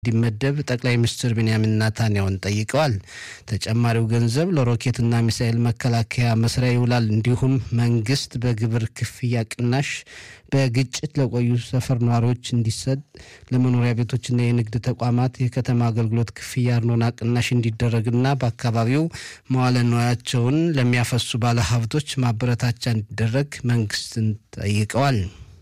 እንዲመደብ ጠቅላይ ሚኒስትር ቤንያሚን ናታንያሁን ጠይቀዋል። ተጨማሪው ገንዘብ ለሮኬትና ሚሳኤል መከላከያ መስሪያ ይውላል። እንዲሁም መንግስት በግብር ክፍያ ቅናሽ በግጭት ለቆዩ ሰፈር ነዋሪዎች እንዲሰጥ፣ ለመኖሪያ ቤቶችና የንግድ ተቋማት የከተማ አገልግሎት ክፍያ አርኖና ቅናሽ እንዲደረግና በአካባቢው መዋለ ንዋያቸውን ለሚያፈሱ ባለሀብቶች ማበረታቻ እንዲደረግ መንግስትን ጠይቀዋል።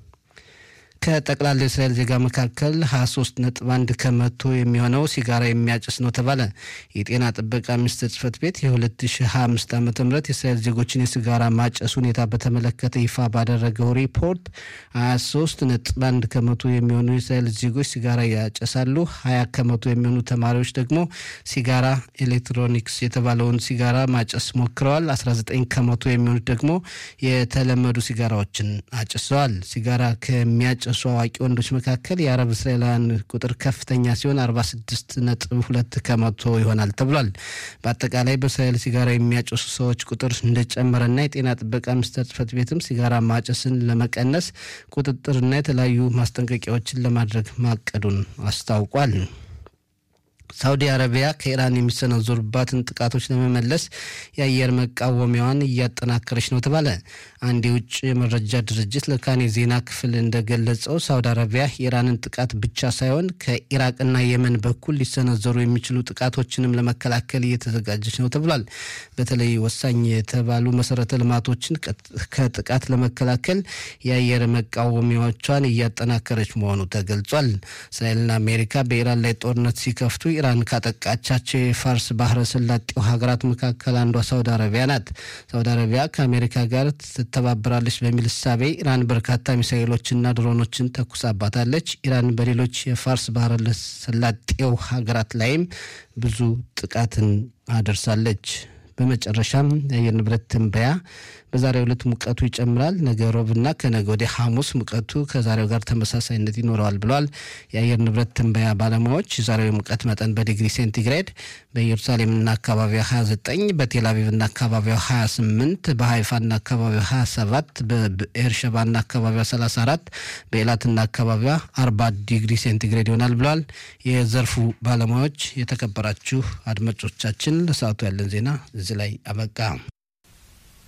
ከጠቅላላ የእስራኤል ዜጋ መካከል 23 ነጥብ 1 ከመቶ የሚሆነው ሲጋራ የሚያጭስ ነው ተባለ። የጤና ጥበቃ ሚኒስቴር ጽህፈት ቤት የ2025 ዓ ም የእስራኤል ዜጎችን የሲጋራ ማጨስ ሁኔታ በተመለከተ ይፋ ባደረገው ሪፖርት 23 ነጥብ 1 ከመቶ የሚሆኑ የእስራኤል ዜጎች ሲጋራ ያጨሳሉ። 20 ከመቶ የሚሆኑ ተማሪዎች ደግሞ ሲጋራ ኤሌክትሮኒክስ የተባለውን ሲጋራ ማጨስ ሞክረዋል። 19 ከመቶ የሚሆኑት ደግሞ የተለመዱ ሲጋራዎችን አጭሰዋል። ሲጋራ ከሚያጨ ሱ አዋቂ ወንዶች መካከል የአረብ እስራኤላውያን ቁጥር ከፍተኛ ሲሆን 46 ነጥብ ሁለት ከመቶ ይሆናል ተብሏል። በአጠቃላይ በእስራኤል ሲጋራ የሚያጨሱ ሰዎች ቁጥር እንደጨመረና የጤና ጥበቃ ሚኒስቴር ጽህፈት ቤትም ሲጋራ ማጨስን ለመቀነስ ቁጥጥርና የተለያዩ ማስጠንቀቂያዎችን ለማድረግ ማቀዱን አስታውቋል። ሳውዲ አረቢያ ከኢራን የሚሰነዘሩባትን ጥቃቶች ለመመለስ የአየር መቃወሚያዋን እያጠናከረች ነው ተባለ። አንድ የውጭ የመረጃ ድርጅት ለካን የዜና ክፍል እንደገለጸው ሳውዲ አረቢያ የኢራንን ጥቃት ብቻ ሳይሆን ከኢራቅና የመን በኩል ሊሰነዘሩ የሚችሉ ጥቃቶችንም ለመከላከል እየተዘጋጀች ነው ተብሏል። በተለይ ወሳኝ የተባሉ መሰረተ ልማቶችን ከጥቃት ለመከላከል የአየር መቃወሚያዎቿን እያጠናከረች መሆኑ ተገልጿል። እስራኤልና አሜሪካ በኢራን ላይ ጦርነት ሲከፍቱ ኢራን ካጠቃቻቸው የፋርስ ባህረ ሰላጤው ሀገራት መካከል አንዷ ሳውዲ አረቢያ ናት። ሳውዲ አረቢያ ከአሜሪካ ጋር ትተባበራለች በሚል እሳቤ ኢራን በርካታ ሚሳኤሎችና ድሮኖችን ተኩሳባታለች። ኢራን በሌሎች የፋርስ ባህረ ሰላጤው ሀገራት ላይም ብዙ ጥቃትን አደርሳለች። በመጨረሻም የአየር ንብረት ትንበያ በዛሬው ዕለት ሙቀቱ ይጨምራል። ነገ ሮብና ከነገ ወዲያ ሐሙስ ሙቀቱ ከዛሬው ጋር ተመሳሳይነት ይኖረዋል ብለዋል የአየር ንብረት ትንበያ ባለሙያዎች። የዛሬው የሙቀት መጠን በዲግሪ ሴንቲግሬድ በኢየሩሳሌምና አካባቢዋ 29፣ በቴልአቪቭና አካባቢዋ 28፣ በሀይፋና አካባቢዋ 27፣ በኤርሸባና አካባቢዋ 34፣ በኤላትና አካባቢዋ 40 ዲግሪ ሴንቲግሬድ ይሆናል ብለዋል የዘርፉ ባለሙያዎች። የተከበራችሁ አድማጮቻችን ለሰዓቱ ያለን ዜና እዚህ ላይ አበቃ።